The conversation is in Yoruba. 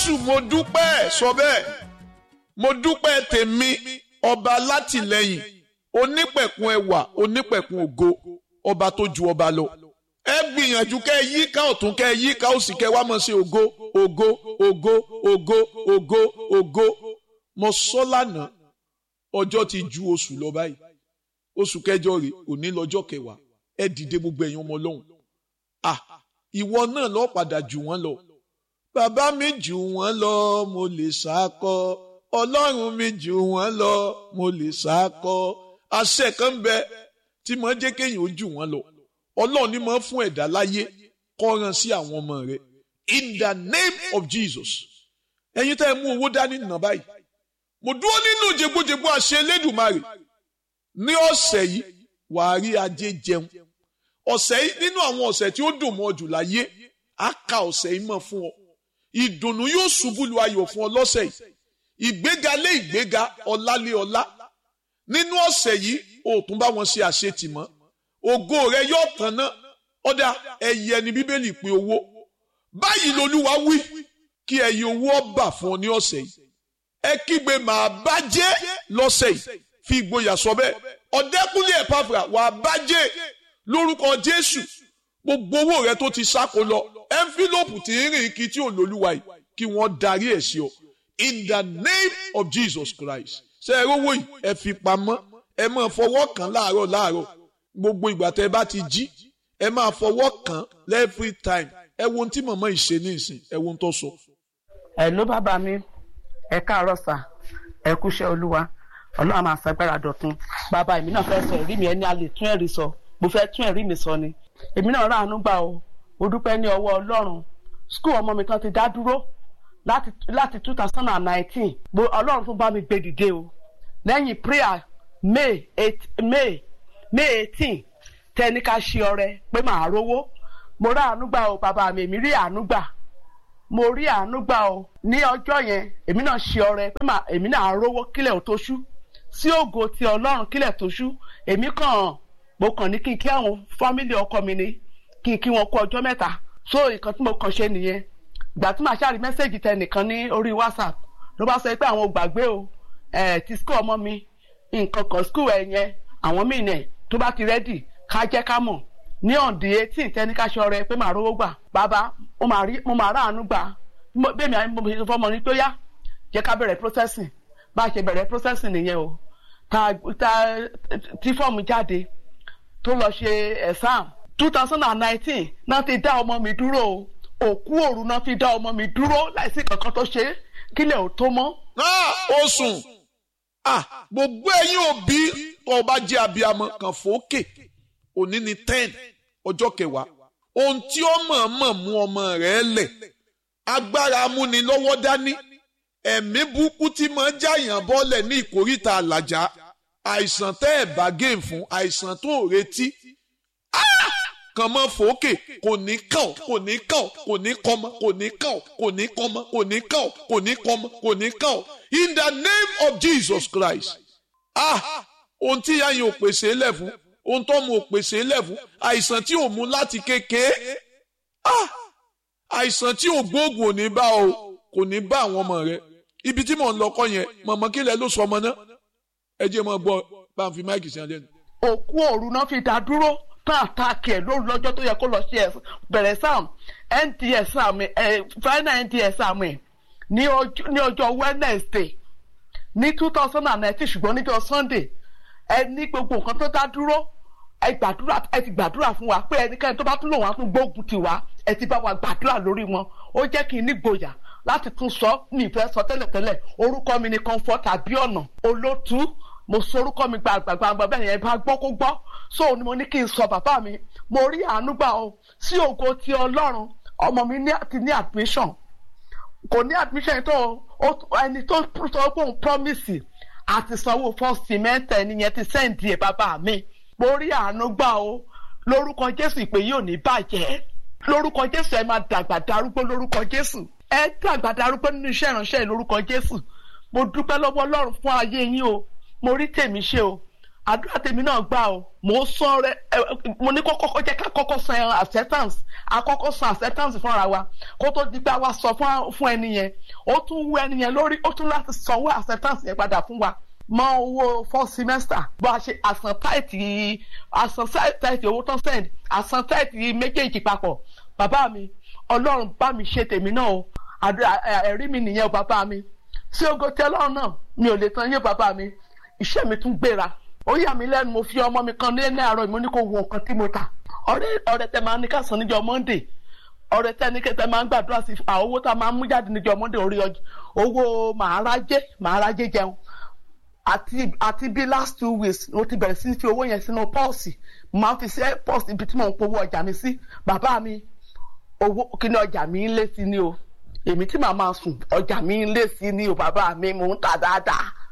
jésù mo dúpẹ́ sọ bẹ́ẹ̀ mo dúpẹ́ tèmi ọba látìlẹ́yìn onípẹ̀kun ẹwà onípẹ̀kun ògo ọba tó ju ọba lọ ẹ gbìyànjú kẹ́ ẹ yíká ọ̀tún kẹ́ ẹ yíká òsì kẹ́ ẹ wá mọ̀ sí ògo ògo ògo ògo ògo ògo mo sọ lánàá ọjọ́ ti ju oṣù lọ báyìí oṣù kẹjọ rè òní lọ́jọ́ kẹwàá ẹ dìde gbogbo ẹ̀yin ọmọ ọlọ́run ah ìwọ náà lọ padà jù wọ́n lọ bàbá mi jù wọ́n lọ mo lè sákọ ọlọ́run mi jù wọ́n lọ mo lè sákọ àṣẹ kan ń bẹ tí mo jẹ́ kéèyàn ó jù wọ́n lọ ọlọ́run ni mo fún ẹ̀dá láyé kọ́ran sí àwọn ọmọ rẹ̀ in the name of Jesus ẹ̀yin tẹ́ ẹ mú owó dání nà báyìí mo dúró nínú jẹgbójẹgbó àṣẹ Elédùmarè ní ọ̀sẹ̀ yìí wàá rí ajé jẹun ọ̀sẹ̀ yìí nínú àwọn ọ̀sẹ̀ tí ó dùn mọ́ jù láyé á ka ọ̀sẹ̀ yìí mọ́ fún ọ ìdùnnú yóò ṣubú lu ayọ̀ fún ọ lọ́sẹ̀ yìí ìgbéga lé ìgbéga ọlá lé ọlá nínú ọ̀sẹ̀ yìí o tún bá wọn ṣe àṣetì mọ́ ògo rẹ yóò tàn ná ọ̀dà ẹ̀yẹ ni bíbélì pé owó báyìí lolúwa wí kí ẹ̀yẹ owó ọba fún ọ ní ọ̀sẹ̀ yìí ẹ kígbe màá bá jẹ́ lọ́sẹ̀ yìí fi ìgboyà sọ bẹ́ẹ̀ ọ̀dẹ́kúnlé ẹ̀pàfà wàá bá jẹ́ lórúkọ jésù gbogbo owó rẹ tó ti sáko lọ ẹnfílọ́pù tí ń rìn kí tí ò lólúwa yìí kí wọ́n darí ẹ̀ sí ọ in the name of jesus christ ṣe ẹ rówó yìí ẹ fi pamọ́ ẹ máa fọwọ́ kàn láàárọ̀ láàárọ̀ gbogbo ìgbà tẹ bá ti jí ẹ máa fọwọ́ kàn every time ẹ wo ohun tí màmá yìí ṣe ní ìsìn ẹ wo ohun tó sọ. ẹ ló bàbá mi ẹ káàárọ̀ sà ẹ kúṣẹ́ olúwa ọlọ́run máa ṣàgbára dọ̀tun bàbá èmi náà fẹ́ sọ ẹ̀rí mi ẹni a lè tún ẹ̀rí sọ mo fẹ́ tún ẹ̀rí mi sọ ni èmi náà ráàánú gbà o mo dúpẹ́ ní ọwọ́ ọlọ́run skul ọmọ mi kan ti dá dúró láti láti two thousand and nineteen ọlọ́run tún bá mi gbé dìde o lẹ́yìn prayer may eight may may eighteen tẹ́ni ká ṣe ọrẹ pé màá rówó mo ráàánú gbà o bàbá mi èmi rí àánú gbà mo rí àánú gbà o ní ọjọ́ yẹn èmi náà ṣe ọrẹ pé èmi náà rówó kílẹ̀ ò tó ṣú sí ògo ti ọlọ́run kílẹ̀ tó ṣú èmi kàn mo kàn ní kí n kí àwọn fámìlì ọkọ mi ní kí n kí wọn kú ọjọ́ mẹ́ta so nǹkan tí mo kàn ṣe nìyẹn ìgbà tí màá ṣàrí mẹ́sẹ̀gì tẹ nìkan ní orí whatsapp ló bá sọ pé àwọn ò gbàgbé o ẹ̀ ti school ọmọ mi nǹkan kan school ẹ̀ yẹn àwọn míì nẹ̀ tó bá ti rẹ́dì ká jẹ́ ká mọ̀ ní ọ̀dì eighteen tẹ́ni ká ṣọrẹ pé màá rówó gbà bàbá mo máa ráàánú gbà bẹ́ẹ̀ mi mo ṣe fọmọ ní tó yá jẹ́ ká bẹ̀rẹ̀ processing bá a ṣe bẹ̀rẹ̀ processing nìyẹn o ta ta tí fọ́ọ̀mù jáde tó lọ ṣe exam two thousand and nineteen náà ti dá ọmọ mi dúró o òkú òru náà fi dá ọmọ mi dúró láìsí kankan tó ṣe kílẹ̀ ò tó mọ́. ó sùn gbogbo ẹ̀yin òbí tó bá jẹ́ abiyamọ kan fòókè òní ni ten ọjọ́ kẹwàá ohun tí ó mọ̀ọ́mọ̀ mú ọmọ rẹ̀ lẹ̀ agbára amúnilọ́wọ́ dání ẹ̀mí burúkú tí máa ń jáyàn bọ́lẹ̀ ní ìkóríta àlàjá àìsàn tẹ́ ẹ̀ bá géè fún àìsàn tó retí kàn mọ́ fòókè kò ní kàn kò ní kàn kò ní kọ́mọ kò ní kàn kò ní kọ́mọ kò ní kàn kò ní kọ́mọ kò ní kàn in the name of Jesus Christ ah ohun tí ìyá yẹn ò pèsè lẹ̀ fún ohun tó mu ò pèsè lẹ̀ fún àìsàn tí ò mú láti kékeré ah àìsàn tí ò gbóògùn ò ní bá o kò ní bá àwọn ọmọ rẹ ibi tí mò ń lọ kọ́ yẹn mọ̀mọ́ kí lẹ ló sọ ọmọ náà ẹ jẹ́ mọ́ gbọ́ bá ń fi máìkì sí ẹlẹ́nu. òkú òru náà fi dá dúró tán àtàkì ẹ lóru lọ́jọ́ tó yẹ kó lọ sí bẹ̀rẹ̀ sam nds sam ẹ final nds sam ẹ ní ọjọ́ wednesday ní two thousand and nineteen ṣùgbọ́n níjọ́ sunday ẹ ní gbogbo nǹkan tó dá dúró ẹ gbàdúrà ẹ ti gbàdúrà fún wa pé ẹnikẹ́ni tó bá tún lò wọ́n á tún gbógun tiwa ẹ ti bá wa gbàdúrà lórí wọn ó jẹ́ kí n ní gboyà láti tún sọ ní ìfẹ́ sọ tẹ́lẹ̀tẹ́lẹ̀ orúkọ mi ni comfort abiona olótú mo sọ orúkọ mi gbàgbàgbà bẹ́ẹ̀ yẹn bá gbọ́ kó gbọ́ so ni mo ní kí n sọ bàbá mi mo rí àánú gbà o sí ògo ti ọlọ́run ọmọ mi ti ní admission kò ní admission tó ẹni tó sọ pé òun promise àti sanwó first semester ẹni yẹn ti sẹ́ǹdì ẹ̀ bàbá mi mo rí àánú gbà o lórúkọ jésù ìpè yìí ò ní bàjẹ́ lórúkọ jésù ẹ máa dàgbà darúgbó lórúkọ jésù ẹ dàgbà darúgbó nínú iṣẹ́ ìránṣẹ́ lórúkọ jésù mo dúpẹ́ lọ́wọ́ ọlọ́run fún ayé yín o mo rí tèmi ṣe o àdúrà tèmi náà gbà o mo sọ rẹ mo ní kọ́kọ́ jẹ́ ká kọ́kọ́ san acceptance àkọ́kọ́ san acceptance fúnra wa kó tó di pé a wá sọ fún ẹni yẹn ó tún wú ẹni yẹn lórí ó tún láti sanwó acceptance yẹn padà fún wa mọ owó four semester bó a ṣe àsan táìtì àsan táìtì owó tán send àsan táìtì méjèèjì papọ̀ bàbá mi ọlọ́run bá mi ṣe tèmi náà o ẹ̀rí mi nìyẹn o bàbá mi sí ogo tí ọlọ́run náà mi ò lè tan yé bàbá mi iṣẹ́ mi tún gbéra ó yà mí lẹ́nu mo fi ọmọ mi kan ní ní àárọ̀ mo ní kó wo nǹkan tí mo tà ọ̀rẹ́ ọ̀rẹ́ tẹ máa ní ká san níjọ́ monday ọ̀rẹ́ tẹ ní kẹtẹ máa ń gbàdúrà sí àwọn owó tá a máa ń mú jáde níjọ́ monday orí owó màárájé màárájé jẹun àti àti bí last two weeks mo ti bẹ̀rẹ̀ sí fi owó yẹn sínú pọ́ọ̀sì mo máa ń fi sí pọ́ọ̀sì ibi tí mò ń powó ọjà mi sí bàbá mi owó kíní ọjà mi ń lé sí ni o èmi tí màá máa sùn ọjà mi ń lé sí ni o bàbá mi mò ń tà dáadáa